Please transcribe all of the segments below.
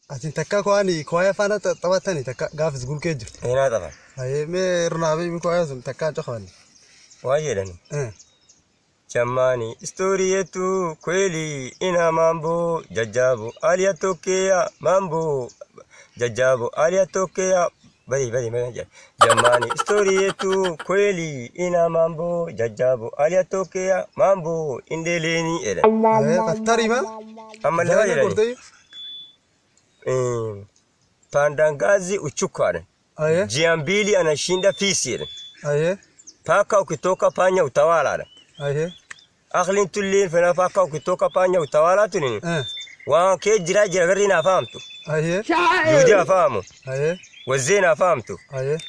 Asin takka ko'anii ko'ee faana taphatanii takka gaafis gulkee jiru. Eenaa tafa. Ayee mee irnaafi mi ko'ee sun takka cofani. Waa jedhani. Eh. Jamani, stori yetu kweli ina mambo jajabu. Aliyatokea mambo jajabu. Aliyatokea bari bari bari. Jamani, stori yetu kweli ina mambo jajabu. Aliyatokea mambo indeleni eda. Ayee qattari ma. Amma lafa Jaalala jedhani. gortee. Eh, Pandangazi uchukwane. Ayee. Jia mbili anashinda fisi eda. Ayee. Paka ukitoka panya utawala eda. Ayee. Akhlin tulliin fena paka ukitoka panya utawala tunini. Eh. waan kee jiraa jira garri naa fahamtu Ayee. yuudii haa fahamu Ayee. wazzee naa fahamtu Ayee.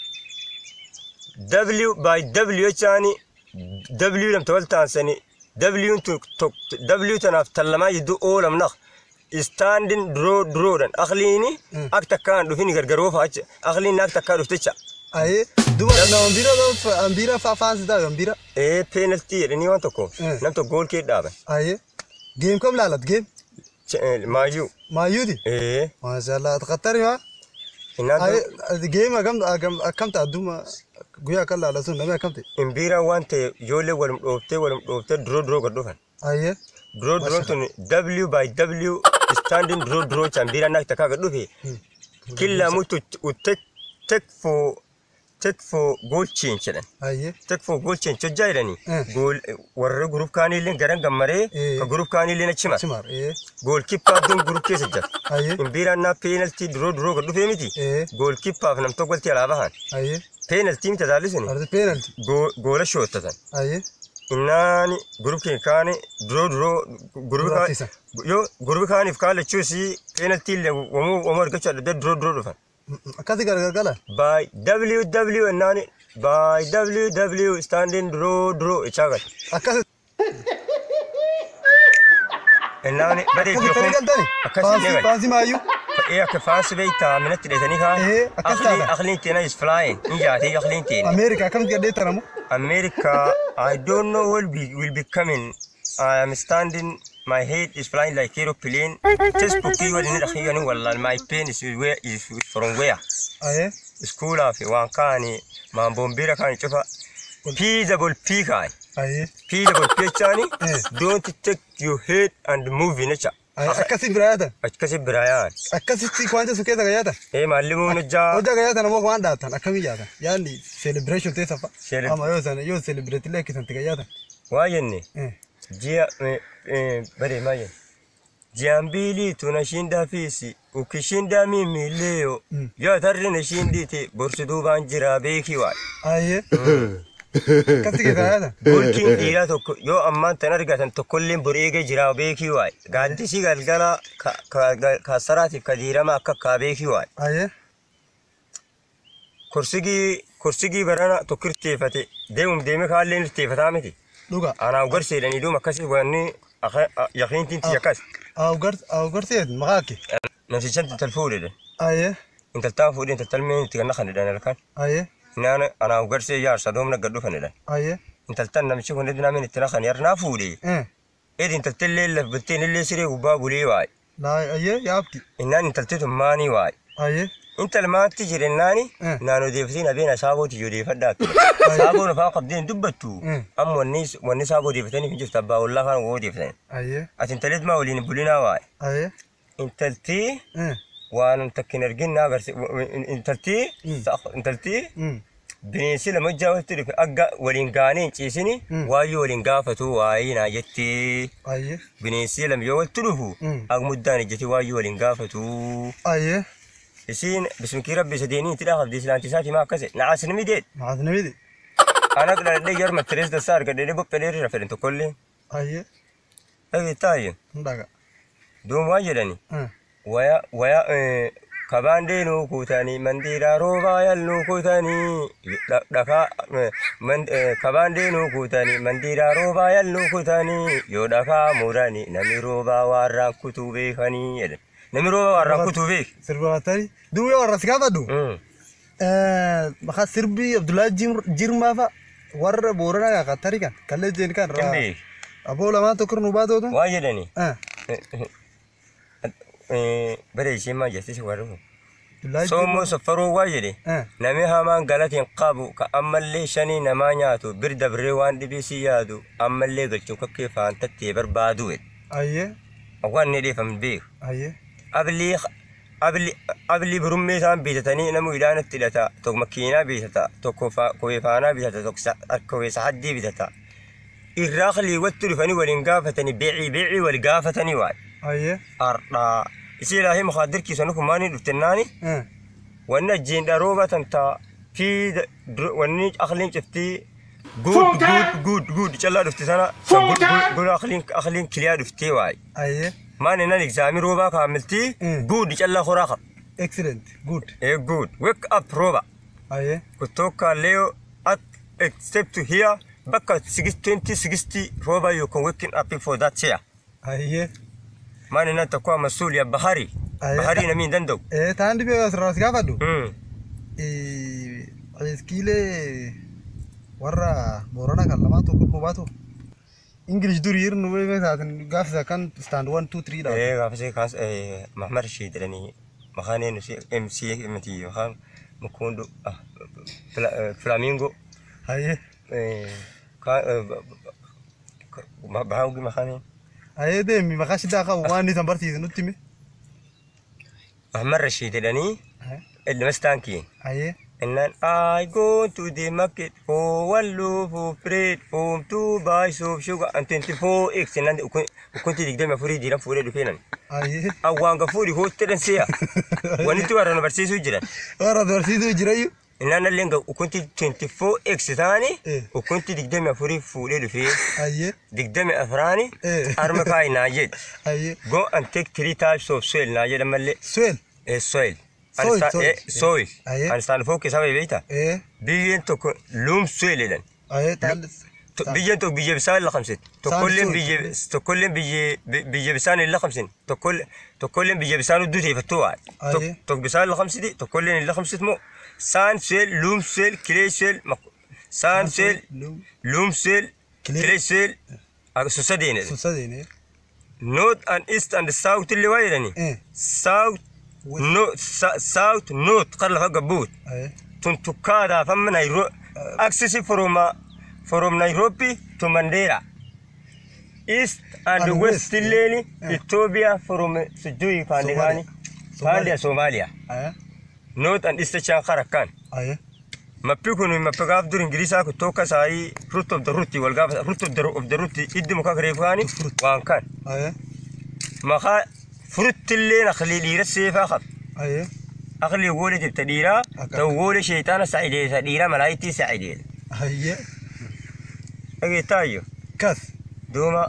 w by w jechaani w lamta wal taansani w tu w tanaaf tallamaa jidduu oolam naq istaandin duroo duroodhan akliini Mm. ak takkaan dhufini gargaroo faacha akliini ak takkaa dhuftecha Ayee. Duba na ambira ba ambira fa faansi taa ambira. ee peenaltii jedhanii waan tokko Mm. nam tokko gool kee dhaaban Ayee. Geem kam laalat geem. Ch- eh, maayuu Maayuuti. ee Maashaallah qattari ma. innaan Ayee geem agam agam akkamta adduma guyyaa kan laala sun namni akkamte. imbiiraan waan ta'e ijoollee walum dhooftee walum dhooftee duroo duroo gad dhufan Ayee. Draw draw tun W by W standing draw draw chambira nak taka ga dufe. Killa mutu u take take for take for goal change dan. Ayee. Take for goal change jai da ni. Eh. Goal warra group kani lin garan gammare Eh. ka group kani lin chima. Cimar. Ee. Goal keeper dun group kesa jat. Ayee. Imbira na penalty draw draw ga dufe miti. Eh. Goal keeper nam to golti ala bahan. Ayee. Penalty mita dalisuni. Arti penalty. Goal shota tan. Ayee. Innani group ke kani draw draw group ka Durattisa. yo gurbi kaaniif kaala chuusi penalty le wamu wamu argacha da draw draw dhufan Akkasi gargar gala. by ww ennaani by ww standing draw draw ichaagal Akkasi ennaani badee akkasi tani galtani. akkasii Faansi deegal faansi maayyuu. ee akka faansi beeytaa minatti dheetanii kaan Eh, akkas akhlii taata. akhliin teena is flying in jaatee akhliin teena Ameerika akkamitti gadhee taramu. America I don't know what be, will be coming I am standing my head is flying like aeroplane textbook kii waliin dhaqiyani wallaan my pen is where is from where Ayee. iskuulaa fi waan kaani maamboombiira kaani cufa feasible pii kaani Ayee. feasible pii jechaani Eh. don't take your head and move jecha Ayee. Akkasi biraa yaatan. akkasi birayaan Akkasitti kwaanta sun keessa gayaatan. ee maallimuun hojjaa Hojjaa gayaatan ammoo waan dhaatan akkamii yaatan. Yaanni celebration teessa fa'a. Cele- Ama yoo sana yoo celebrate illee akkisanti gayaatan. waa jenne Eh. jia eh, eh, bare maa jenne jiambili tunashinda fisi ukishinda mimi leo Mm. yoo tarri na shindite borsi duubaan jira beekii waay Ayee. Akkasi keessa gayaatan. Golkiin dhiiraa tokko yoo ammaan tan argatan tokkolleen bor eegee jira beekii waay gaaddisi galgala ka- ka- kaasaraatiif ka diirama akka kaa beekii waay Ayee. korsigii korsigii barana tokko irteeffate deemum deeme kaalleen irteeffataa miti Dhuga. anaa ugarseedhanii duum akkasii wanni yaqiintiin tiyya akkas Awugarteet maqaa kee. namsichan intal fuudhedhan Ayee. intaltaan fuudhe intaltal mee itti ganna kanedhan halkan Ayee. naan anaa ugarsee jaarsa doomna gadhu kanedhan Ayee. intaltan namichi kun edinaamin itti nakan yarnaa fuudhe Eh. edi intaltallee lafbatteen illee siree gubbaa bulee waay Laa ayee yaabti. innaan intalti tun maanii waay Ayee. intal maatti jirennaani Eh. naan odeeffatiin abeena saabooti odeeffadhaa saaboon afaan qabdeen dubbattu Mm. amma wanni wanni saaboo odeeffataniif hin jirtu abbaa ollaa kan woo odeeffatan Ayee. ati intalet maa waliin bulinaa waay Ayee. intaltii Eh. waan takkin argin naa agarsi intaltii Mm. intaltii Mm. bineensi lama jaawatti dhufe agga waliin gaanii hin ciisini Mm. waayyoo waliin gaafatu waayii naa jettee Ayee. bineensi lama yoo walitti dhufu Mm. ag muddaan ijjati waayyoo waliin gaafatu Ayee. isiin bismikii rabbi sadeeni itti dhaafabdi islaanti isaati maa akkase naasni mideed Maas namiti. ana dhadhee yarma tirees dasaa argadhee boqqee dheerirra fedhan tokkollee Ayee. dhageettaayyee Ndaga. duum waan jedhani Eh. waya waya eh, kabaandee nuu kuutanii mandiiraa roobaa yal nuu kuutanii dha- dhakaa eh, man- eh, kabaandee nuu kuutanii mandiiraa roobaa yal nuu kuutanii yoo dhakaa muranii nami roobaa waarraan kutuu beekanii jedhan nami roobaa waarraan kutuu beek Sirba watari. Duuba warra si gaafadhu. Mm. Maqaa sirbi Abdullahi Jirmaa fa'a warra Booranaa kan Qatari kan kallee jeen kan hin beek aboo lamaan tokko nu baatootu. waa jedhani Eh. bare isheen maal jette si warra Abdullaahi soomoo saffaroo waa jedhe Eh. nami hamaan galatiin qabu ka ammallee shanii namaa nyaatu bir dabree waan dhibee si yaadu ammallee galchuu kakkee faantattee barbaadu jedhe Ayyee. waan ni dheefam beeku Ayyee. abli abli abli burummee isaan bitatanii namu idhaanatti hidhata tokko makiinaa bitata tokko kowee faanaa bitata tokko kowee sahaddii bitata irraa qaliiwwatti dhufanii waliin gaafatanii beecii beecii wal gaafatanii waay Ayyee. ardhaa isii ilaahi mukaadirkiisanu kumaanii dhuftennaani Eh. wanni ajjiin dharoo batamtaa fi wanni aqliin ciftii guud guud guud guud callaa dhufte sana gura aqliin aqliin kiliyaa dhuftee waay Ayyee. maan innan egzaamii roobaa kaamiltii Mm. guud callaa horaa qab Excellent. Good. ee guud wake up rooba Ayyee. kutoka leo at except to here bakka 2060 rooba you can waking up for that chair Ayyee. maan innan takkuwa masuuliya bahari Aye. baharii namiin danda'u Eh, taan dhibee asirraa si gaafadhu. Mm. Eh, Iskiilee warra Boorana kan lamaa tokko nu baatu. English durii irra nu beekne taatin gaafisa kan stand one two three dha. ee gaafasee kaas mahmad rashid jedhanii maqaan eenyu si mc miti maqaan mukundu flamingo Ayyee. bahaawgi maqaan eenyu Ayyee deemi maqaa shiddaa qabu waan inni san barsiise nutti hime. mahmad rashid jedhanii ilmastaankii Ayyee. And I go to the market for one loaf of bread, for two bags of sugar, and 24 eggs. And then ukunti digdami afurii jiran fuudhee dhufeenan. Ayyee. Awwaan gafuudhi hootteedhan si'a. Wanitti warra barsiisuu jiran. Warra barsiisuu jirayyuu. Innaan illee ukunti 24 eggs taane Eh. ukunti digdami afurii fuudhee dhufee Ayyee. digdami afuraani Eh. harma kaayi naa jedhe. Ayyee. Go and take three types of soil naa jedhan mallee. Swell. Eh, soil. Soil, Understand- soil. eh, Soil. Aye. Understand focus hawa beektaa? Eh. Biyyeen tokko loom soil jedhan. Ayyee taan. To- Biyyeen tokko biyya bisaan lakhamsin. Tokkolleen soil. biyya tokkolleen biyya biyya bisaan hin lakhamsin. Tokkolleen tokkolleen biyya bisaan hudduu teeffattuu waa. Aye. Tokko bisaan lakhamsiti tokkolleen hin lakhamsit moo saan soil loom soil kilee soil saan soil Loom. loom soil Clay. kilee soil akka sadeenidha. Susadeene. North and east and south illee waa jedhani. Eh. South West. no sa- south north kan lafa gabbuut. Ayyee. tuntukkaadhaaf amma Nairo access from uh, from Nairobi to Mandera. East and, And west west, yeah. illeen Yeah. Ethiopia from Sujui Kandigani. Somalia Somalia. Ayyee. North and east chan karakan. Ayyee. Mappi kun mappi gaaf dur Ingiriisaa kun tokko saayii root of the root wal gaafa root of the of the root iddi muka gareefaani Fruit. waan kan. Ayyee. Maqaa furuttillee naqlii dhiira seefaa qaba. Ayyee. Aqli woole jibta dhiiraa Akka- ta'u woole sheexaana sa'ideessa dhiiraa malaayitii sa'ideedha. Ayyee. Dhageettaayyoo. Kas. دوما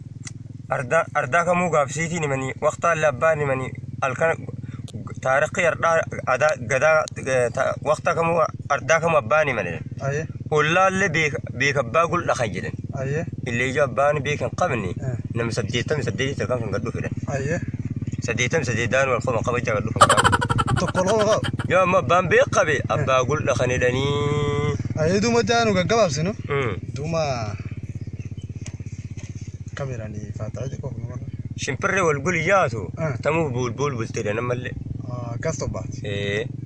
أردا أردا كمو قابسيتي نمني وقت اللبان نمني الكن تاريخي أردا أدا قدا وقت كمو أردا كمو أباني مني Ayyee. ولا اللي بيك بيك أباقول لخجلن Ayyee. اللي جا أباني بيك قبني آه. نم سديتم سديتي تكان كان قدو فيدن Ayyee. سديتم سديدان والخوم قبل جا قدو Tokko lama qabu. يا ما بان بيك قبي أباقول لخني دني Ayyee duuma jaanu gaggabaabsinu. Duuma kameranii faataa xiqqoo kuma kana. شمبري والقول ياتو آه. تمو بول بول بلتي نملي Akkas tobbaati. إيه